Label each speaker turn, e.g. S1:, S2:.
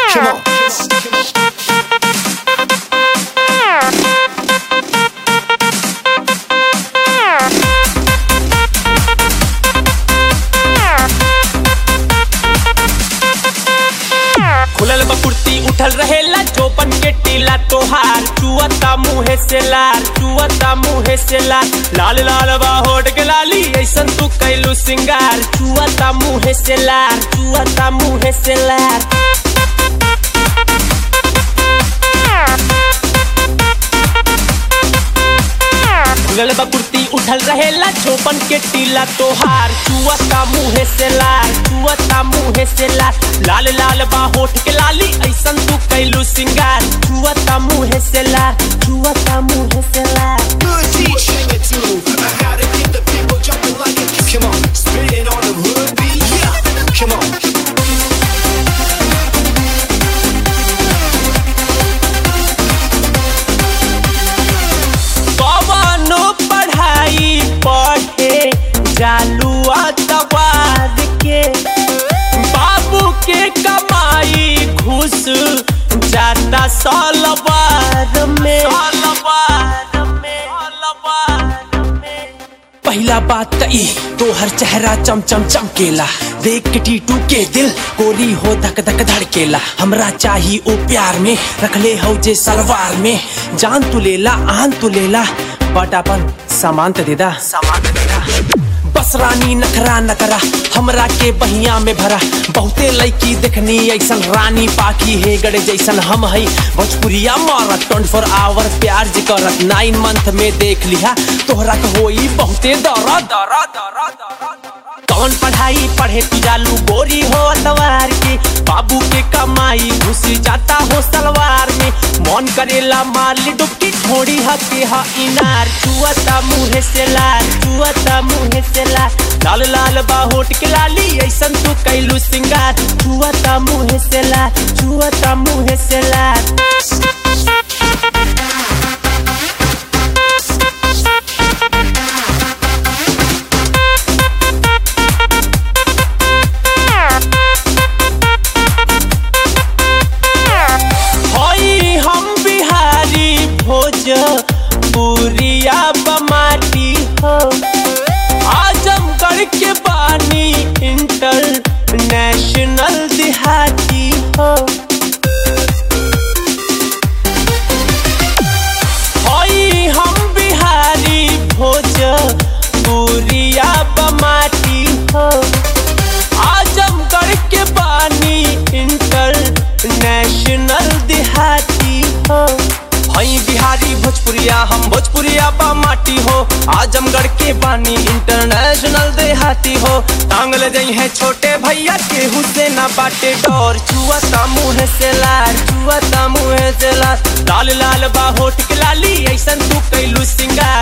S1: Come on.
S2: खुलल बा कुर्ती उठल रहेला चौपन के टीला तोहार चुअता मुहे से लाल चुअता मुहे से लाल लाल लाल बा होट के लाली ऐसन तू कैलू सिंगार चुअता मुहे से लाल चुअता मुहे से लाल खुलल बा कुर्ती उठल रहेला चौपन के टीला तोहार चुअता मुहे से लाल चुअता मुहे से लाल लाल लाल बा होठ के लाली ऐसन तू कैलू सिंगार चुअता मुहे से लाल चुअता मुहे से लाल
S1: Good beat, shake it too. I gotta get the people jumping like it. Come on, spit it on the hood beat. Yeah, come on.
S2: कवनो पढ़ाई पढ़े जालू अतवार के बाबू के कमाई घुस जाता सलवार में पहला बात त ई तोहर चेहरा चम चम चमकेला देख के टीटू के दिल गोली हो धक धक धड़केला हमरा चाही ओ प्यार में रखले हो जे सलवार में जान तू लेला आन तू लेला बट अपन सामान त देदा सामान त देदा बस रानी नखरा नकरा हमरा के बहिया में भरा बहुते लड़की देखनी ऐसन रानी पाखी है गड़े जैसन हम है भोजपुरिया मारत ट्वेंटी फोर आवर प्यार जी करत नाइन मंथ में देख लिहा तोहरा के होई बहुते दरा दरा दरा दरा कौन पढ़ाई पढ़े तू जालू गोरी हो अतवार के बाबू के कमाई घुस जाता हो सलवार में मन करेला मारली डुबकी थोड़ी हके हा इनार चुअता मुहे से लाल चुअता मुहे से लाल लाल लाल बा होट के लाली ऐसन तू कैलू सिंगार चुअता मुहे से लाल चुअता मुहे से लाल होई हम बिहारी भोज पुरिया बमाटी हो आजमगढ़ के बानी इंटरनेशनल देहाती हो होई हम बिहारी भोज पुरिया बमाटी हो आजमगढ़ के बानी इंटरनेशनल देहाती हो हई बिहारी भोजपुरिया हम भोजपुरिया बा माटी हो आजमगढ़ के बानी इंटरनेशनल देहाती हो टांगल जई है छोटे भैया के हुसैना बाटे डोर चुअता मुँह से लाल चुअता मुँह से लाल लाल लाल बा होठ के लाली ऐसन तू कैलू सिंगार